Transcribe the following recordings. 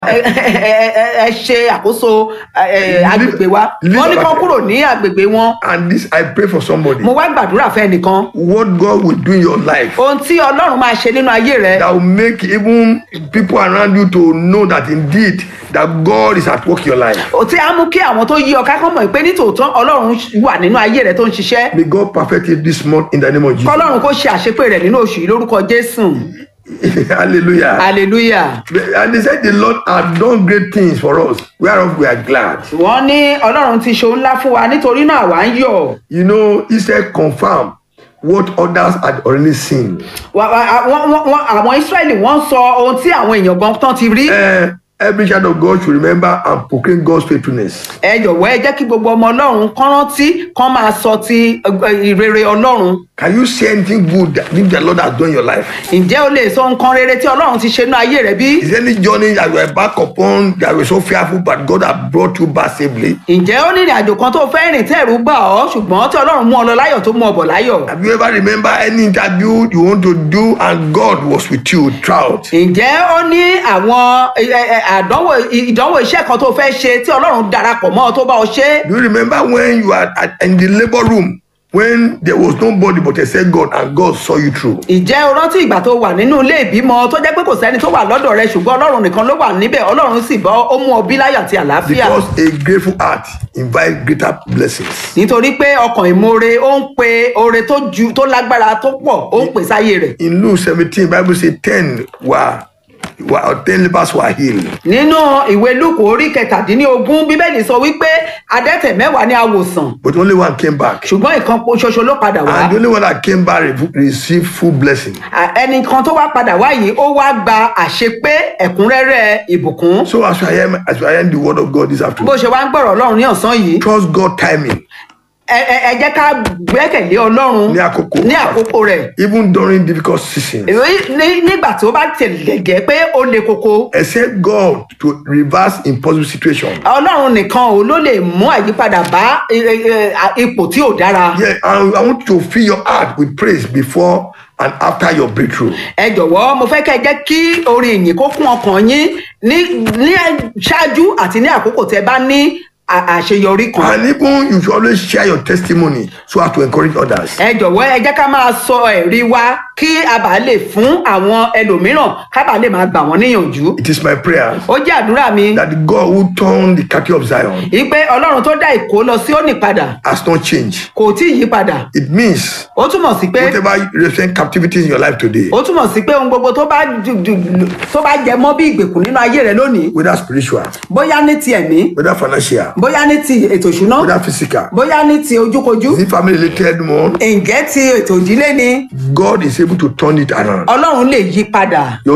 ẹ ẹ- ẹ- ẹ ṣe àkóso ẹ, ẹ, agbègbè wa Leave wọ́n ní our- kán kúrò ní agbègbè wọn And this, I pray for somebody. mo wá gbàdúrà fẹ́ nìkan What God will do in your life ohun tí ọlọ́run máa ṣe nínú ayé rẹ that will make even people around you to know that indeed that God is at work in your life. ó tí á mú kí àwọn tó yí ọ ká kán mọ̀ pé nítòótọ́ ọlọ́run wà nínú ayé rẹ tó ń ṣiṣẹ́ May God perfect it this month in the name of Jesus. kọ́lọ́run kó ṣe àṣepé rẹ̀ nínú oṣù yìí lórúkọ jésù Hallelujah. hallelujah. And they said the Lord had done great things for us, whereof we are glad. wọ́n ní ọlọ́run ti ṣe ohun ńlá fún wa nítorí náà àwa ń yọ̀ You know, he said confirm what others had already seen. Wa- wa- wọ́n- wọ́n- wọ́n- àwọn israẹli wọ́n sọ ohun tí àwọn èèyàn gan tán ti rí Eh, every child of God should remember and proclaim God's faithfulness. ẹ jọ̀wọ́ ẹ jẹ́ kí gbogbo ọmọ ọlọ́run kán rántí kán máa sọ ti ẹ, ìrere ọlọ́run Can you say anything good that the Lord has done in your life? ǹjẹ́ o lè sọ nǹkan rere tí ọlọ́run ti ṣe nínú ayé rẹ bí? Is there any journey that you were back upon that were so fearful, but God has brought you back safely? ǹjẹ́ ó ní ìrìn àjò kan tó fẹ́ rìn tẹ́rù bà ọ́ ṣùgbọ́n tí ọlọ́run mú ọ lọ láyọ̀ tó mú ọ bọ̀ láyọ̀? Have you ever remember any interview you want to do and God was with you throughout? ǹjẹ́ ó ní àwọn ẹ, ẹ, ẹ, àdánwò ìdánwò iṣẹ́ kan tó fẹ́ ṣe tí ọlọ́run darapọ̀ mọ́ ọ tó bá ọ ṣe? Do you remember when you are at, in the labor room when there was nobody but except God and God saw you through? ǹjẹ́ o rántí ìgbà tó wà nínú ilé ìbímọ tó jẹ́ pé kò sẹ́ni tó wà lọ́dọ̀ rẹ ṣùgbọ́n ọlọ́run nìkan ló wà níbẹ̀ ọlọ́run sì bọ́ ó mú ọ bí láyọ̀ àti àlàáfíà Because a grateful heart invites greater blessings. nítorí pé ọkàn ìmoore ó ń pe oore tó ju tó lágbára tó pọ̀ ó ń pè sáyé rẹ̀ In Luke 17, Bible says 10 were, were 10 lepers were healed. nínú ìwé lúkù orí kẹtàdínlógún bíbélì sọ wípé adẹ́tẹ̀ mẹ́wàá ní àwòsàn But only one came back. ṣùgbọ́n ìkan po- ṣoṣo ló padà wá And the only one that came back re- received full blessing. À, ẹnì kan tó wá padà wá yìí ó wá gba àṣepé ẹ̀kúnrẹ́rẹ́ ìbùkún So as I am, as I am the word of God this bó afternoon, ṣe wá ń gbọ́rọ̀ ọlọ́run ní ọ̀sán yìí trust God timing. ẹ ẹ- ẹ jẹ́ ká gbẹ́kẹ̀lé ọlọ́run Ní àkókò. ní àkókò rẹ̀ Even during difficult seasons. Èyí ní- nígbà tó bá tẹ̀lé gẹ́ pé ó le koko Except God to reverse impossible situation. ọlọ́run nìkan ò ló lè mú àyípadà bá ẹ, ẹ, ẹ, à- ipò tí ò dára Yeah, and I want to fill your heart with praise before and after your breakthrough. ẹ jọ̀wọ́ mo fẹ́ kẹ́ ẹ jẹ́ kí orin ìyìn kó kún ọkàn yín ní ní ṣáájú àti ní àkókò tẹ bá ní à- àṣeyọrí kan And even you should always share your testimony so as to encourage others. ẹ jọ̀wọ́ ẹ jẹ́ ká máa sọ ẹ̀rí wa kí a bá lè fún àwọn ẹlòmíràn ká bá lè máa gbà wọ́n níyànjú It is my prayer ó jẹ́ àdúrà mi that the God who turned the cattle of Zion wípé ọlọ́run tó dá ìkó lọ sí òní padà has not changed. kò tí ì yí padà It means ó túmọ̀ sí pé whatever represent captivities in your life today, ó túmọ̀ sí pé ohun gbogbo tó bá ju- ju- tó bá jẹ mọ́ bí ìgbèkùn nínú ayé rẹ lónìí whether spiritual, bóyá ní ti ẹ̀mí whether financial, bóyá ní ti ètò ìṣúná whether physical, bóyá ní ti ojúkojú is it family related one? ǹjẹ́ ti ètò ìdílé ni God is able to turn it around. ọlọ́run lè yí padà Your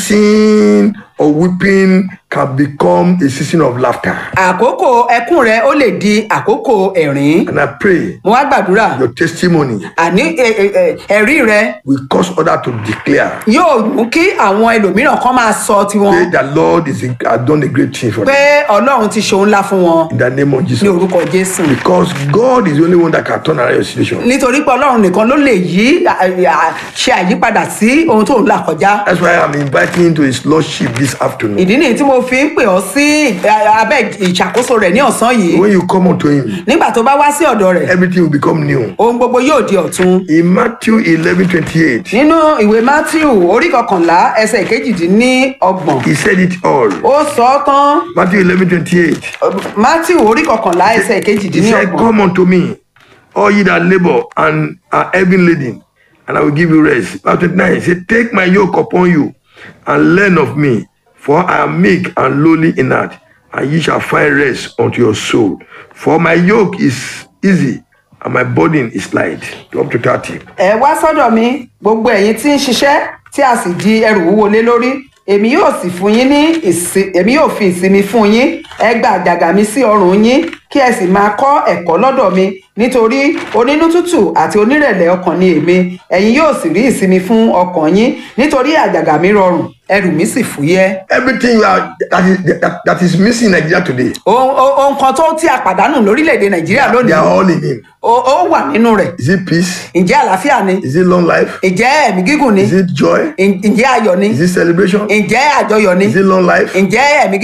season of weeping can become a season of laughter. àkókò ẹkún rẹ ó lè di àkókò ẹ̀rín And I pray mo wá gbàdúrà your testimony àní ẹ- ẹ- ẹ- ẹ̀rí rẹ will cause others to declare yóò mú kí àwọn ẹlòmíràn kan máa sọ say tiwọn that Lord is has done a great thing for them pé ọlọ́run ti ṣe ohun ńlá fún wọn in the name of ní Jesus. orúkọ jésù Because God is the only one that can turn around your situation. nítorí pé ọlọ́run nìkan ló lè yí à- à- ṣe àyípadà sí ohun tó ń là kọjá That's why I'm inviting you to His Lordship this afternoon. ìdí nìyí tí mo fi ń pè ọ́ sí ẹ, abẹ́ ìṣàkóso rẹ̀ ní ọ̀sán yìí When you come unto Him, nígbà tó bá wá sí ọ̀dọ̀ rẹ̀ everything will become new. ohun gbogbo yóò di ọ̀tun In Matthew 11 28, nínú ìwé matthew orí kọkànlá ẹsẹ̀ kejìdínlọ́gbọ̀n He said it all. ó sọ ọ́ tán Matthew 11 28. matthew orí kọkànlá ẹsẹ̀ He said, kejìdínlọ́gbọ̀n Come unto me, all ye that labor and are heavy laden, and I will give you rest. Verse 29 he said, Take my yoke upon you and learn of me, for I am meek and lowly in heart, and ye shall find rest unto your soul. For my yoke is easy and my burden is light. Up to 30. ẹ wá sọ́dọ̀ mi gbogbo ẹ̀yin tí ń ṣiṣẹ́ tí a sì di ẹrù wúwo lé lórí èmi yóò sì fún yín ní ìsìn èmi yóò fi ìsinmi fún yín ẹ gba àjàgà mi sí ọrùn yín kí ẹ sì máa kọ́ ẹ̀kọ́ lọ́dọ̀ mi nítorí onínú tútù àti onírẹ̀lẹ̀ ọkàn ni èmi ẹ̀yin yóò sì rí ìsinmi fún ọkàn yín nítorí àjàgà mi rọrùn ẹrù mi sì fúyẹ́. Everything you are that is that, that is missing in Nigeria today, ohun ohun- ohun kan tó tí a pàdánù lórílẹ̀‐èdè nàìjíríà they lónìí are all in Him. ó ó wà nínú rẹ̀ Is it peace? ǹjẹ́ àlàáfíà ni Is it long life? ǹjẹ́ ẹ̀mí gígùn ni Is it joy? Ǹ- ǹjẹ́ ayọ̀ ni Is it celebration? ǹjẹ́ àjọyọ̀ ni Is it long life? ǹjẹ́ ẹ̀mí